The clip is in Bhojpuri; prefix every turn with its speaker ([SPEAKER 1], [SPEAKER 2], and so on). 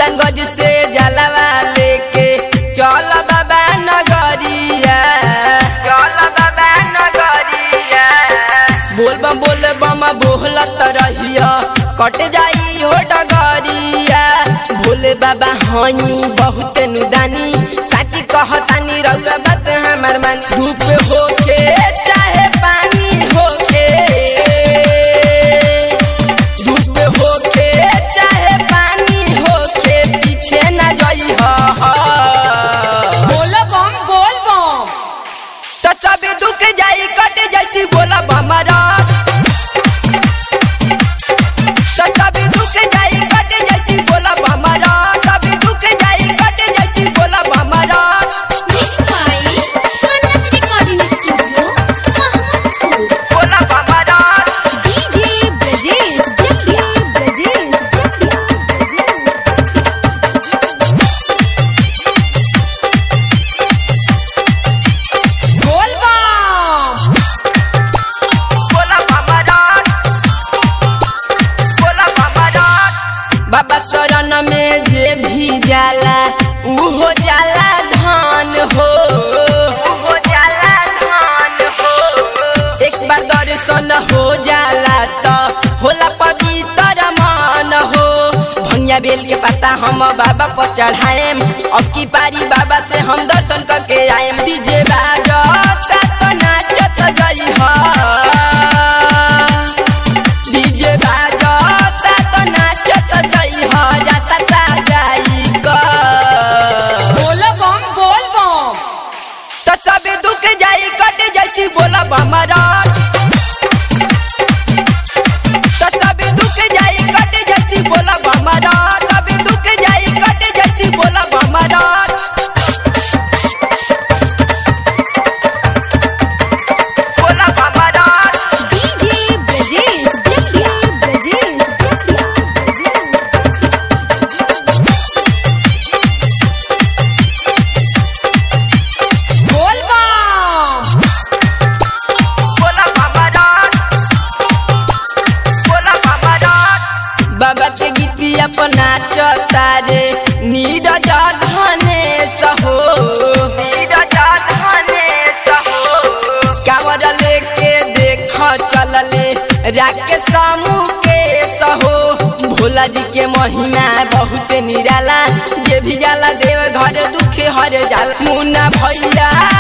[SPEAKER 1] सुल्तानगंज से जलवा लेके चल बाबा नगरिया चल बाबा नगरिया बोल बम बोल बम बोलत रहिया कट जाई हो डगरिया भोले बाबा हई बहुत नुदानी साची कहतानी रउआ बात हमार मान धूप होके चाहे पानी होके धूप होके चाहे पानी होके पीछे न जाई
[SPEAKER 2] बोल बम बोल बम
[SPEAKER 1] तो सब दुख जाई कट जैसी बोला बमरास तो सब दुख जाई कट जैसी बोला बमरास सब दुख जाई कट जैसी बोला बमरास
[SPEAKER 3] Mixed by Manas Recording Studio, Mahamadpur.
[SPEAKER 1] बोला बमरास
[SPEAKER 3] DJ Brajesh Jatia, Brajesh Jatia, Brajesh.
[SPEAKER 2] बोल बम
[SPEAKER 1] बोला बमरास बोला बमरास बाबा शरण में जे भी जाला उहो जाला धान हो उहो जाला धान हो एक बार दर्शन हो जाला त होला पवित्र मान हो भंगिया बेल के पत्ता हम बाबा पर चढ़ाएम अब की पारी बाबा से हम दर्शन करके आएम डीजे बाजता तो नाचत गई हा डीजे बाजता तो नाचत गई हा जैसा सा जाई का
[SPEAKER 2] बोल बम बोल बम
[SPEAKER 1] तो सब दुख जाई कट जैसी बोला बमरास तो सब दुख जाई कट जैसी बोला बमरास सब दुख जाई कट जैसी बोला बमरास बोला बमरास
[SPEAKER 3] DJ Brajesh Jatia, Brajesh Jatia,
[SPEAKER 2] बोल बम
[SPEAKER 1] बोला बमरास बोला बमरास बाबा के गीती अपना चतारे नीरज धने सहो नीरज धने सहो कावर लेके देख चलले राके समूह के सहो भोला जी के महिमा बहुत निराला जे भी जाला देव घर दुख हर जाला मुन्ना भैया